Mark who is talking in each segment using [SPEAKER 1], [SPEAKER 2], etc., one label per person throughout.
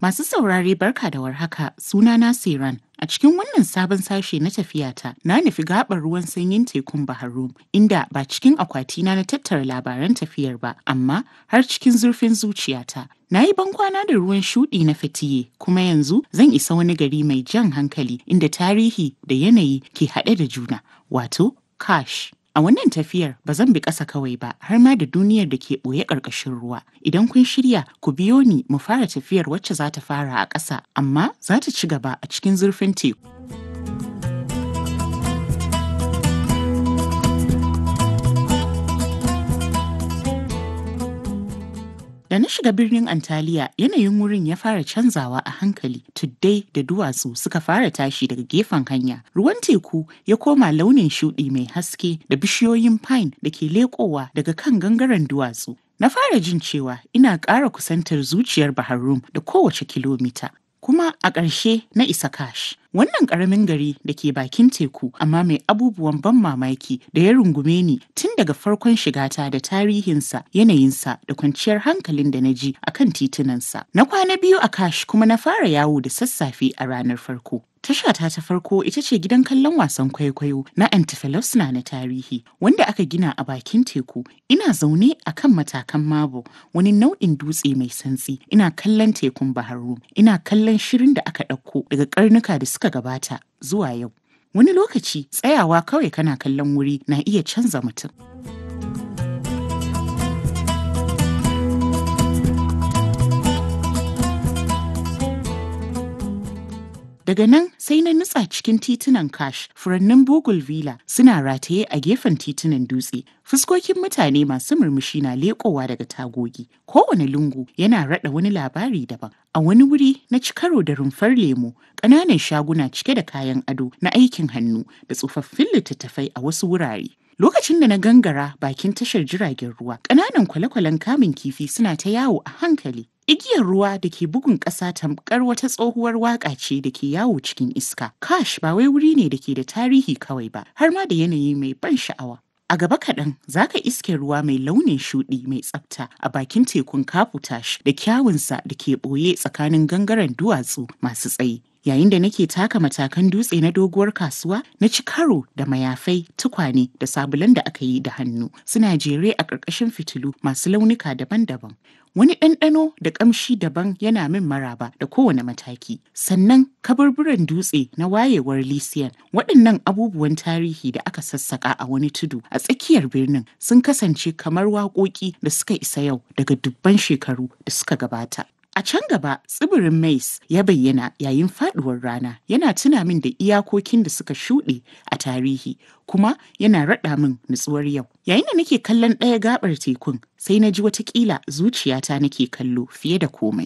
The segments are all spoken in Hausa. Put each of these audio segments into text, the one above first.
[SPEAKER 1] Masu saurare barka da warhaka sunana Siran. A cikin wannan sabon sashe na tafiyata na nufi gaɓar ruwan sanyin tekun Bahar inda ba cikin akwatina na tattara labaran tafiyar ba amma har cikin zurfin zuciyata. Na yi bankwana da ruwan shuɗi na fatiye kuma yanzu zan isa wani gari mai jan hankali inda tarihi da yanayi ke haɗe da juna wato Kash. A wannan tafiyar ba zan bi ƙasa kawai ba har ma da duniyar da ke ɓoye ƙarƙashin ruwa. Idan kun shirya ku biyo ni mu fara tafiyar wacce za ta fara a ƙasa amma za ta ci gaba a cikin zurfin teku. Da na shiga birnin Antaliya yanayin wurin ya fara canzawa a hankali tuddai da duwatsu suka fara tashi daga gefen hanya. Ruwan teku ya koma launin shuɗi mai haske da bishiyoyin pine da ke leƙowa daga kan gangaren duwatsu. Na fara jin cewa ina ƙara kusantar zuciyar Bahar Rum da kowace kilomita. Kuma a ƙarshe na isa Kash. Wannan ƙaramin gari da ke bakin teku amma mai abubuwan ban mamaki da ya rungume ni tun daga farkon shigata da tarihinsa, yanayinsa da kwanciyar hankalin da na ji a kan titunansa. Na kwana biyu a Kash kuma na fara yawo da sassafe a ranar farko. Tashata ta farko ita ce gidan kallon wasan kwaikwayo na Antifelosna na tarihi wanda aka gina a bakin teku. Ina zaune a kan matakan mabo wani nau'in dutse mai santsi. Ina kallon tekun Baharu. Ina kallon shirin da aka ɗauko daga karnuka da suka gabata zuwa yau. Wani lokaci tsayawa kawai kana kallon wuri na iya canza mutum. Daga nan sai na nutsa cikin titunan Kash, furannin Bugul Villa suna rataye a gefen titunan dutse. Fuskokin mutane masu murmushi na leƙowa daga tagogi. Kowane lungu yana raɗa wani labari daban. A wani wuri na ci karo da rumfar lemo, ƙananan shaguna cike da kayan ado na aikin hannu da tsofaffin littattafai a wasu wurare. Lokacin da na gangara bakin tashar jiragen ruwa, ƙananan kwale-kwalen kamun kifi suna ta yawo a hankali. Igiyar ruwa da ke bugun ƙasa tamkar wata tsohuwar waƙa ce da ke yawo cikin iska. Kash ba wai wuri ne da ke da tarihi kawai ba, har ma da yanayi mai ban sha'awa. A gaba kaɗan za ka iske ruwa mai launin shuɗi mai tsafta a bakin tekun Kafutash da kyawunsa da ke ɓoye tsakanin gangaren duwatsu masu tsayi. Yayin da nake taka matakan dutse na doguwar kasuwa, na ci karo da mayafai, tukwane da sabulan da aka yi da hannu suna jere a ƙarƙashin fitilu masu launuka daban-daban. Wani ɗanɗano da ƙamshi daban yana min maraba da kowane mataki. Sannan kaburburan dutse na wayewar Lysian waɗannan abubuwan tarihi da aka sassaƙa a wani tudu a tsakiyar birnin sun kasance kamar waƙoƙi da suka isa yau daga dubban shekaru da suka gabata. A can gaba tsibirin Mais ya bayyana yayin faduwar rana yana tuna min da iyakokin da suka shuɗe a tarihi kuma yana raɗa min nutsuwar yau. Yayin da nake kallon ɗaya gaɓar tekun sai na ji watakila zuciyata nake kallo fiye da komai.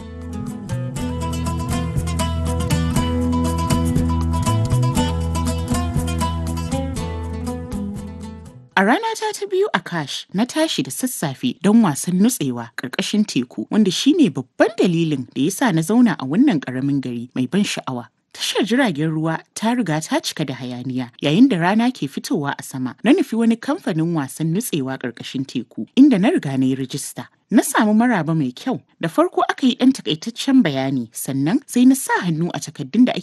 [SPEAKER 1] A ranata ta biyu a Kash na tashi da sassafe don wasan nutsewa ƙarƙashin teku wanda shine babban dalilin da yasa na zauna a wannan ƙaramin gari mai ban sha'awa. Tashar jiragen ruwa ta riga ta cika da hayaniya yayin da rana ke fitowa a sama. Na nufi wani kamfanin wasan nutsewa ƙarƙashin teku inda na riga na yi rijista. Na samu maraba mai kyau da farko aka yi ɗan takaitaccen bayani sannan sai na sa hannu a takaddun da ake